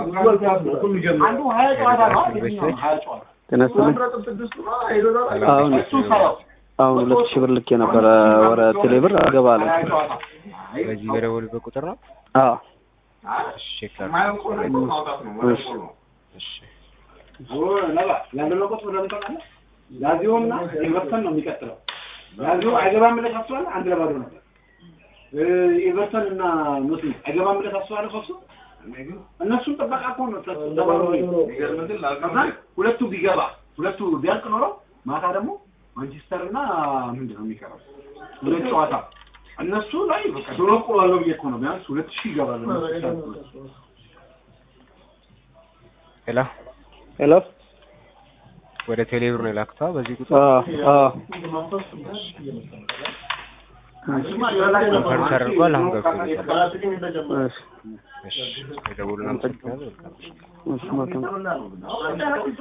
አንዱ ሀያ ጨዋታ ነው የትኛው ሀያ ጨዋታ ጤና ይስጥልኝ። አሁን እሱ ሰራው አሁን ሁለት ሺህ ብር ልክ የነበረ ወረ ቴሌ ብር አገባ አለ። ሀያ ጨዋታ በዚህ በደወሉበት ቁጥር ነው። አዎ እሺ ቼክ ላድርግ። እሺ እሺ ያንደለቆት ወደ ምታውቃለህ ላዚዮና ኤቨርተን ነው የሚቀጥለው። ላዚዮ አይገባም ብለህ ታስባለህ? አንድ ለባዶ ነበር። ኤቨርተን እና ኖቲንግ አይገባም ብለህ ታስባለህ? ሶስቱ እነሱም ጥበቃ እኮ ነው። ከዛ ሁለቱ ቢገባ ሁለቱ ቢያልቅ ኖሮ ማታ ደግሞ ማንቸስተር እና ምንድን ነው የሚቀረው ሁለት ጨዋታ እነሱ ላይ በቃ ዶሮ ቆላለው ብዬ እኮ ነው ቢያንስ ሁለት ሺህ ይገባል። ሄሎ ሄሎ ወደ ቴሌብር ነው የላክቷ በዚህ ቁጥር አዎ አዎ ኮንፈርም ተደርጓል። አሁን ገብቶለታል። እሺ እሺ የደወሉን አመሰግናለሁ። መልካም ምሽት። እሺ መልካም